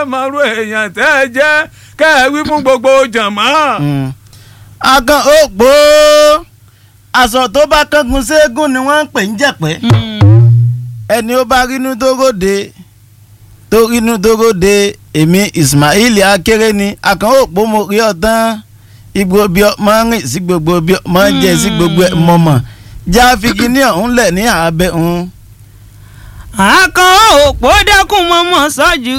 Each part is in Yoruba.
mọ̀rú èèyàn tẹ́ ẹ jẹ́ kẹ́ ẹ wí fún gbogbo jàmọ́. agan òpó aṣọ tó bá kángun ségun ni wọ́n ń pè ń jẹ̀pẹ́ ẹni ó bá rínú tó ròde tó rínú tó ròde èmi Ismail akéré ni akan òpó mo rí ọ̀tán igbó bí ọmọ rìn sí gbogbo bí ọmọ jẹ sí gbogbo ẹ̀ mọ̀mọ́ já figi ní ọ̀hún lẹ̀ ní àbẹ̀ ọ̀hún. àkàn òpó dẹ́kun mọ́mọ́ sọ́jú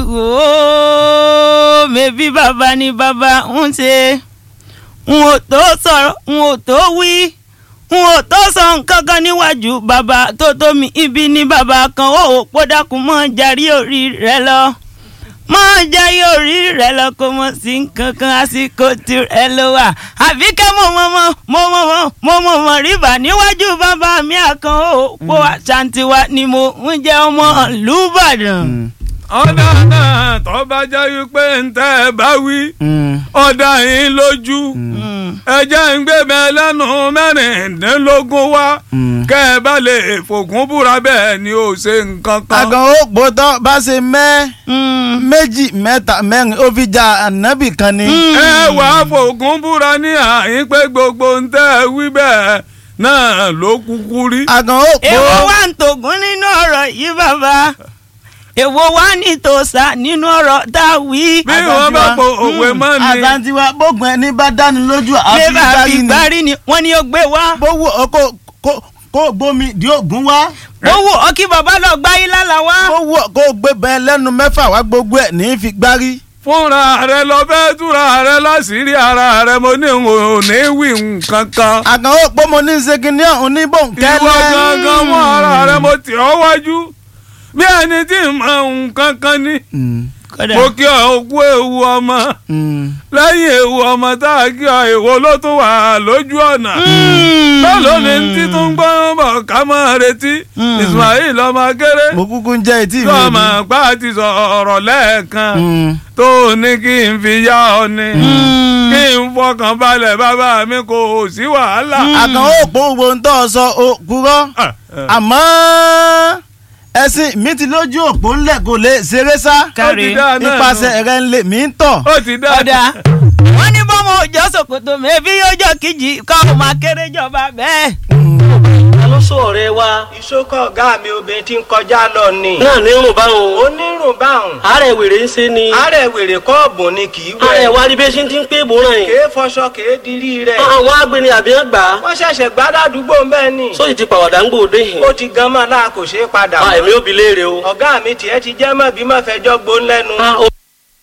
ooo mẹ́bí bàbá ni bàbá ń ṣe n ò tó sọ̀rọ̀ n ò tó wí n ò tó sọ nǹkan kan níwájú bàbá tó tó mi ibi ní bàbá kan òpó dẹ́kun mọ́ jarí orí rẹ lọ mọ́ jarí orí rẹ lọ kó mọ̀ sí nǹkan kan àsìkò tirẹ̀ ló wà àbí kẹ́ mo mọ̀ mọ̀ mo mọ̀ mọ̀ mo mọ̀ mọ̀ rìbà níwájú bàbá mi àkàn òpó àṣàǹtiwa ni mo ń jẹ́ ọmọ lùbàdàn. ọ̀dà náà tó bá jẹ́ wípé ń tẹ́ ẹ bá wí ọ̀dà yín lójú ẹ jẹ́ ń gbé mi lẹ́nu mẹ́rìndínlógún wá kẹ́ ẹ bá lè fògùn búra bẹ́ẹ̀ ni ó ṣe nǹkan kan. agan òpó tó bá ṣe mẹ́ méjì mẹ́ta mẹ́rin ó fi ja ànábì kan ni. ẹ wàá fògùn búra ní àyín pé gbogbo ń tẹ́ ẹ wí bẹ́ẹ̀ náà ló kúkú rí. agan òpó èwo wá ń tògún nínú ọ̀rọ̀ yìí bàbá èwo wá ní tòṣà nínú ọ̀rọ̀ tá a wí. bí wọ́n bá po òwe mọ́ ni. àtàntìwá bógun ẹni bá dáni lójú bébà àfi fi gbárí ni gbárí ni wọ́n ní ó gbé wá. bówó ọkọ kó gbómi di ògùn wá owó ọkí bàbá lọ gbá yín lálá wá. bówó kó gbé bẹ́ẹ̀ lẹ́nu mẹ́fà wá gbogbo ẹ̀ ní í fi gbárí. fúnra rẹ lọ fẹ́ túra rẹ láṣìírí ara rẹ mo ní n ò ní wí nǹkan kan. àkàn ó pọ́ mo ní ṣègìní ọ̀hún ní bòńkẹ́lẹ́. ìwọ gangan mọ ara rẹ mo tì ọ́ wájú bí ẹni tí ń mọ nǹkan kan ní. kódà mo kí ọ kú ewu ọmọ lẹ́yìn ewu ọmọ tá a kí ọ èwo ló tún wà lójú ọ̀nà. bẹ́ẹ̀ ni tí tó ń gbọ́ bọ̀ ká máa retí Ismail ọmọ akéré mo kúkú ń jẹ́ etí mi. tó ọmọ àgbà ti sọ̀rọ̀ lẹ́ẹ̀kan tó ní kí n fi yá ọ ni kí n fọkàn balẹ̀ bàbá mi kò sí wàhálà. àkàn ó pọ́ gbogbo ń tọ́ ọ sọ òkúrọ́ àmọ́ ẹ̀sìn mi ti lójú òpó ńlẹ̀ kò lè ṣeré sá kárí ó ti dá náà ipasẹ̀ rẹ̀ ń lè mí tọ̀. ó ti dá. ọ̀dà wọ́n ní bọ́mọ òjò ṣòkòtò mẹ́bí yóò jọ kíjì káwọn máa kéré jọba bẹ́ẹ̀. ta ló sọ ọ̀rẹ́ wa. ìṣókọ̀ ọ̀gá mi obìnrin tí ń kọjá lọ ni. náà ní rùn báwọn. onírùn báwọn. àárẹ̀ wèrè ń ṣe ni. àárẹ̀ wèrè kọ́ọ̀bù ni kì í àárẹ̀ wẹ̀. wa rí bí ṣe ti ń pé ìbòràn yìí. kèé fọṣọ kèé dirí rẹ̀. àwọn agbeni àbí wọn gbà á. wọ́n ṣẹ̀ṣẹ̀ gbádàdúgbò ń bẹ́ẹ̀ ni. sóyì ti pàwọ̀dà ń gbòde yìí. ó ti gan mọ́ náà kò ṣeé padà a mọ́. èmi ò bi léèrè o. ọ̀gá mi tiẹ̀ ti jẹ́ mọ́ bí mọ́ fẹjọ́ gbón lẹ́nu. a ó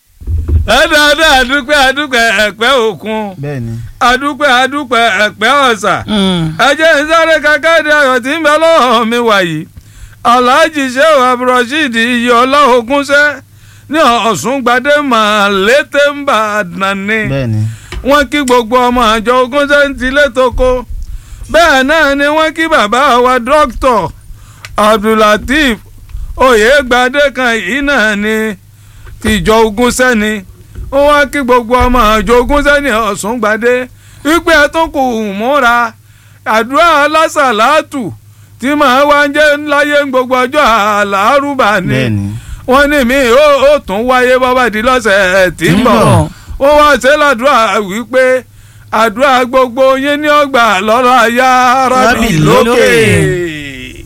ẹ dáadáa àdúpẹ́ àdúpẹ́ ẹ̀pẹ́ òkun bẹ́ẹ̀ni. àdúpẹ́ àdúpẹ́ ẹ̀pẹ́ ọ̀sà ẹ jẹ́ ń sáré kákàdé ayọ̀ tí ń bẹ lọ́wọ́ mi wàyí alhaji sheu abdulrasheed iye ọlọ́ọ̀gúnṣẹ́ ní ọ̀ṣungbadé màlété ń bà nàní bẹ́ẹ̀ni. wọ́n kí gbogbo ọmọ àjọ ogúnṣẹ́ ń tilé toko bẹ́ẹ̀ náà ni wọ́n kí bàbá wa dókítọ̀ abdulateef oyègbadé kan yìí náà ni tìjọ ogúnṣẹ́ ni wọ́n wá kí gbogbo ọmọ àjọ ogúnṣẹ́ ní ọ̀ṣungbadé wípé ẹ tún kù múra àdúrà lásàlátù tí màá wá ń jẹ́ láyé gbogbo ọjọ́ àlárúbà ni bẹ́ẹ̀ni. wọ́n ní mi ó ó tún wáyé bọ́bá di lọ́sẹ̀ tí ń bọ̀ wọ́n wá ṣe ládùúrà wípé àdúrà gbogbo yín ní ọgbà lọ́rọ̀ ayá rábì Rábì lókè. lókè.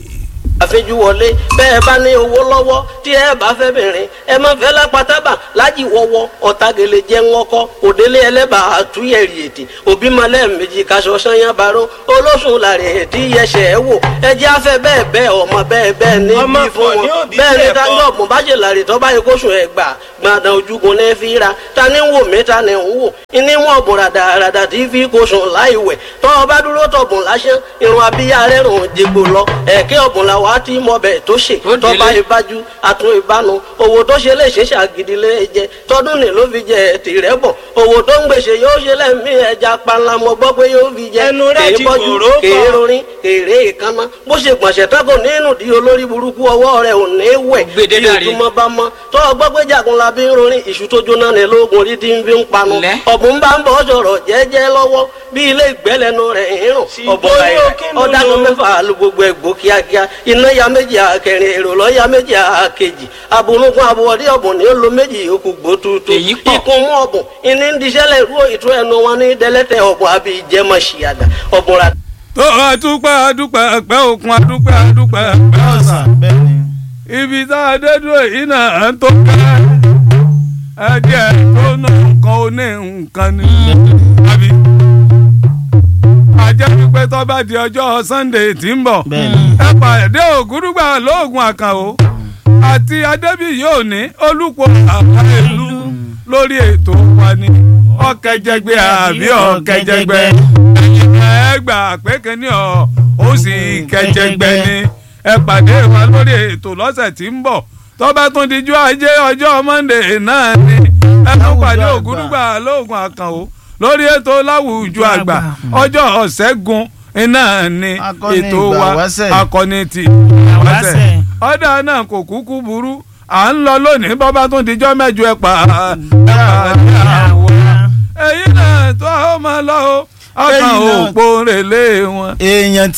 àfẹjú wọlé bẹ́ẹ̀ bá ní owó lọ́wọ́ tí ẹ bá fẹ́ bìnrin ẹ má fẹ́ lápátábà lájì wọ́wọ́ ọ̀tagele jẹ́ ńkọ́ òdélé ẹlẹ́bà àtúnyẹ̀rì ètè òbí malẹ̀ méjì kaṣọ sanyá baró olóṣùn làrẹ̀ ètí yẹsẹ̀ ẹ wò ẹjẹ́ afẹ́ bẹ́ẹ̀ bẹ́ẹ̀ ọmọ bẹ́ẹ̀ bẹ́ẹ̀ ní Ọmọ bí fún pọ̀ ní wọn òbí bẹ́ẹ̀ ni bẹ́ẹ̀ táyọ̀ kọ́. ọ̀gbọ̀n bá ṣe làrẹ̀ tọ́ báyìí kóṣù ẹ̀ gbà gbàdàn ojúgun ní fi ra ta ni ń wò mí ta ni ń wò ìní wọn ọ̀bùn ràdàràdà tí fi kóṣù láì wẹ̀ tọ́ ọ bá dúró tọ̀bùn lásán irun abíyá rẹ̀ rùn jẹgbò lọ ẹ̀kẹ́ ọ̀bùn làwọn á ti mọ bẹ̀ tó ṣe tọ́ba ìbájú àtún ìbánu owó tó ṣe lè ṣe ṣàgídí lè jẹ tọdún ní ló fi jẹ tìrẹ bọ owó tó ń gbèsè yóò ṣe lẹ́mí ẹja panla mo gbọ́ pé yóò fi jẹ Ẹnu rẹ̀ kèé ti bọ́jú kòró kan. kèé rorin kèrè ìkànnà bó ṣe gbọ̀nsẹ̀ tako nínú di olórí burúkú ọwọ́ rẹ̀ ò ní wẹ̀ Gbèdé bí dàrí. ojúmọ́ bá mọ́ tó o gbọ́ pé jagun la la bí ń rorin ìṣù tó jóná ní lóògùn orí tí ń fi ń panu Lẹ́. ọ̀bùn bá ń bọ̀ sọ̀rọ̀ jẹ́jẹ́ lọ́wọ́ bí ilé ìgbẹ́lẹ́nu rẹ̀ ń rùn Sì, ọ̀bùn bóyá báyìí kí n lò ọ̀dàgùn lò. mẹ́fà lu gbogbo ẹ̀gbọ́ kíákíá iná ya méjì àkẹrin èrò lọ́ ya méjì àkejì abunugun abuwọ̀dí ọ̀bùn ní ó lo méjì yòókù gbó tuutu Èyí pọ̀. ikun mú ọ̀bùn ìní ń diṣẹ́lẹ̀ ìrú ìtú ẹnu wọn ní dẹ́lẹ́tẹ̀ ọ̀bùn àbí ìjẹ́mọ̀ ṣìyàdà ọ̀bùn rà tó adúpẹ́ adúpẹ́ ẹ̀pẹ́ òkun adúpẹ́ adúpẹ́ ẹ̀pẹ́ ọ̀sà bẹ́ẹ̀ ni. ibi tá a dé dúró yìí náà ń tó kẹ́ ẹ̀jẹ̀ tó ná nǹkan ó ní nǹkan ni àbí ajẹ́ pípẹ́ tó bá di ọjọ́ Sunday tí ń bọ̀ bẹ́ẹ̀ ni. ẹ pàdé ògúrúgbà lóògùn àkànó àti adébíyí òní olùpọ̀ àbá ìlú lórí ètò wa ni ọ̀kẹ́jẹgbẹ́ àbí ọ̀kẹ́jẹgbẹ́ ẹ gbà pé kínní ọ̀ ó sì kẹjẹgbẹ́ ni ẹ pàdé wa lórí ètò lọ́sẹ̀ tí ń bọ̀ tó bá tún dijú ajé ọjọ́ Monday náà ni ẹ tún pàdé ògúrúgbà lóògùn àkànó lórí ètò láwùjọ àgbà ọjọ́ ọ̀sẹ́gun iná ni Akọni ètò wa ìgbàwáṣẹ̀. akọni ti Ìgbàwáṣẹ̀. ìgbàwáṣẹ̀ ọ̀dà náà kò kúkú burú à ń lọ lónìí bọ́ bá tún dijọ́ mẹ́jọ ẹ̀ pa ẹ̀ pa ní àwọ̀ èyí náà tó a ó máa lọ o ọkàn Èyí náà- òpó rèlé wọn. èèyàn